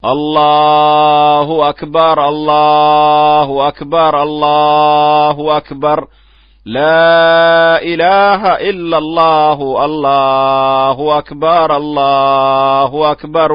الله أكبر الله أكبر الله أكبر لا إله إلا الله الله أكبر الله أكبر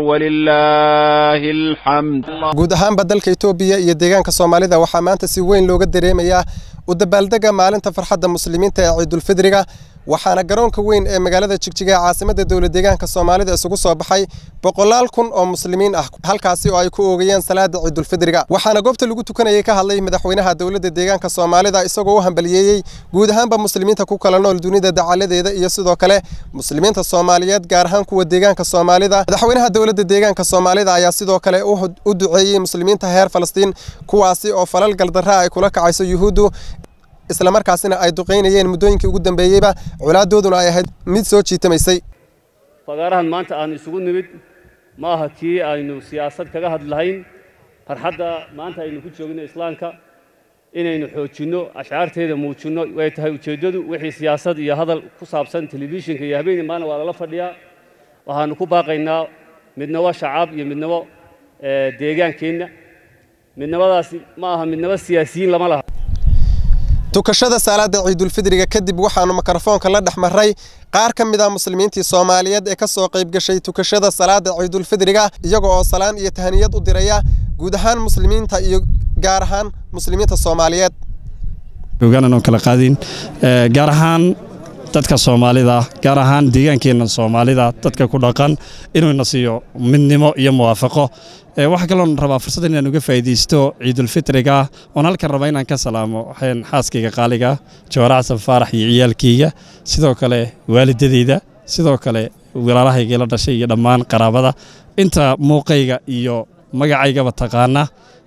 ولله الحمد guud ahaanba dalka itoobiya iyo deegaanka soomaalida waxaa maanta si weyn looga dareemayaa u dabaaldega maalinta farxadda muslimiinta ee ciidulfidriga waxaana garoonka weyn ee magaalada jigjiga ee caasimadda dowla deegaanka soomaalida isugu soo baxay boqolaal kun oo muslimiin ah halkaasi oo ay ku oogayeen salaada ciidulfidriga waxaana goobta lagu tukanayay ka hadlay madaxweynaha dowladda deegaanka soomaalida isagoo u hambaliyeeyey guud ahaanba muslimiinta ku kala nool dunida dacaladeeda iyo sidoo kale muslimiinta soomaaliyeed gaar ahaan kuwa deegaanka soomaalida madaxweynaha dowladda deegaanka soomaalida ayaa sidoo kale u duceeyey muslimiinta reer falastiin kuwaasi oo falal galdarra ay kula kacayso yuhuuddu islamarkaasina ay duqaynayeen muddooyinkii ugu dambeeyeyba colaadooduna ay ahayd mid soo jiitamaysay fagaarahan maanta aanu isugu nimid ma aha kii aynu siyaasad kaga hadlahayn farxadda maanta aynu ku joogno islaamka inaynu xoojinno ashcaarteeda muujinno way tahay ujeeddadu wixii siyaasad iyo hadal ku saabsan telefishinka iyo habeenii maalin waa lala fadhiyaa waxaanu ku baaqaynaa midnabo shacaab iyo midnabo deegaankeenna midnabadaasi ma aha midnabo siyaasiyiin lama laha tukashada salaada ciidulfidriga kadib waxaanu mikrofoonka la dhex maray qaar ka mid ah muslimiintii soomaaliyeed ee ka soo qayb gashay tukashada salaada ciidulfidriga iyaga oo salaan iyo tahaniyad u diraya guud ahaan muslimiinta iyo gaar ahaan muslimiinta soomaaliyeed ogaanaan oo kala qaadin gaar ahaan dadka soomaalida gaar ahaan deegaankeenna soomaalida dadka ku dhaqan inuuna siiyo midnimo iyo muwaafaqo waxaa kaloon rabaa fursad inaan uga faa'iidaysto ciidulfitriga oon halkan raba inaan ka salaamo waxaan xaaskayga qaaliga jawaar xasan faarax iyo ciyaalkayga sidoo kale waalidadeyda sidoo kale walaalahayga la dhashay iyo dhammaan qaraabada inta muuqayga iyo magacaygaba taqaana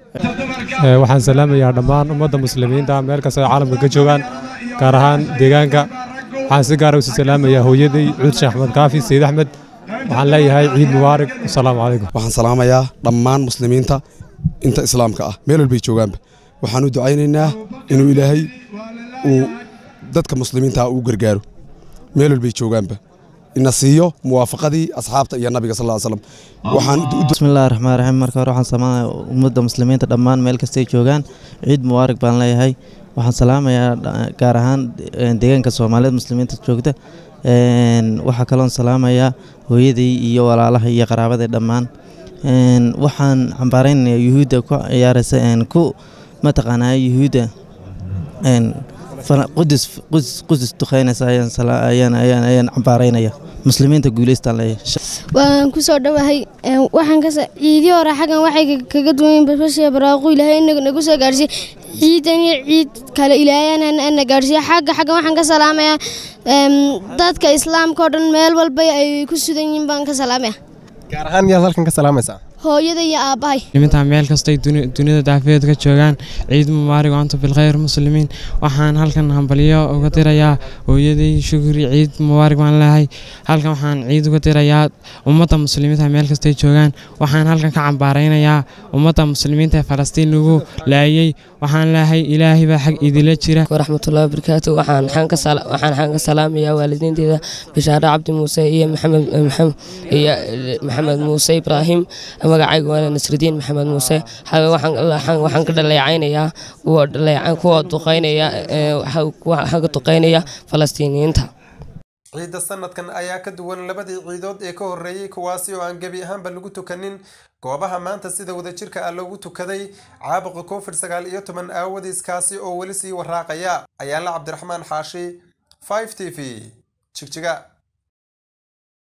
waxaan salaamayaa dhammaan ummadda muslimiinta meel kasta oo caalamka ka joogaan gaar ahaan deegaanka waxaan si gaara usi salaamayaa hooyaday cuud sheekh axmed kaafi sayid axmed waxaan leeyahay ciid mubaarak asalaamu calaykum waxaan salaamayaa dhammaan muslimiinta inta islaamka ah meel walbay joogaanba waxaan u ducaynaynaa inuu ilaahay uu dadka muslimiinta uu gargaaro meel walbay joogaanba ina siiyo muwaafaqadii asxaabta iyo nabiga sal slam bismillahi raxmaan raxiim marka hore waxaan salaamayaa ummadda muslimiinta dhammaan meel kastay joogaan ciid mubaarak baan leeyahay waxaan salaamayaa gaar ahaan deegaanka soomaaliyeed muslimiinta joogta waxaa kaloon salaamayaa hooyaday iyo walaalaha iyo qaraabada dhammaan waxaan cambaaraynayaa yuhuudda ku ciyaaraysa ku mataqaanaa yuhuudda qudus duqeynaysa ayaan cambaaraynaya muslimiinta guuleystaan leeyahay waan ku soo dhowahay waxaan ka ciidii hore xaggan waxay kaga duwan basbashiya baraaqu ilaahay nagu soo gaarsiiye ciidan iyo ciid kale ilaahayana na gaarsiiye xagga xaggan waxaan ka salaamayaa dadka islaamka oo dhan meel walba ay ku sudan yihiin baan ka salaamaya gaar ahaan yaad halkan ka salaamaysaa hooyada iyo aabbahay muslimiinta meel kastay dunida daafeed ka joogaan ciid mubaarig anta bilkhayr muslimiin waxaan halkan hambalyo uga dirayaa hooyaday shukri ciid mubaarig baan leehay halkan waxaan ciid uga dirayaa ummadda muslimiinta meel kastay joogaan waxaan halkan ka cambaaraynayaa ummadda muslimiinta ee falastiin lagu laayay waxaan leehay ilaahay baa xag idila jira waraxmatullahi wabarakaatu waxaan xaan ka salaamayaa waalidiinteeda bishaare cabdi muuse iyo maxamed iyo maxamed muuse ibraahim magacayga waa nasridiin maxamed muuse waxaan ka dhaleecaynayaa kuwa duqaynaya xagga duqaynaya falastiiniyiinta ciidda sanadkan ayaa ka duwan labadii ciidood ee ka horreeyey kuwaasi oo aan gebi ahaanba lagu tukanin goobaha maanta sida wadajirka ah loogu tukaday caabuqa covid sagaal iyo toban aawadiis kaasi oo weli sii waraaqaya ayaala cabdiraxmaan xaashi 5 t v jigjiga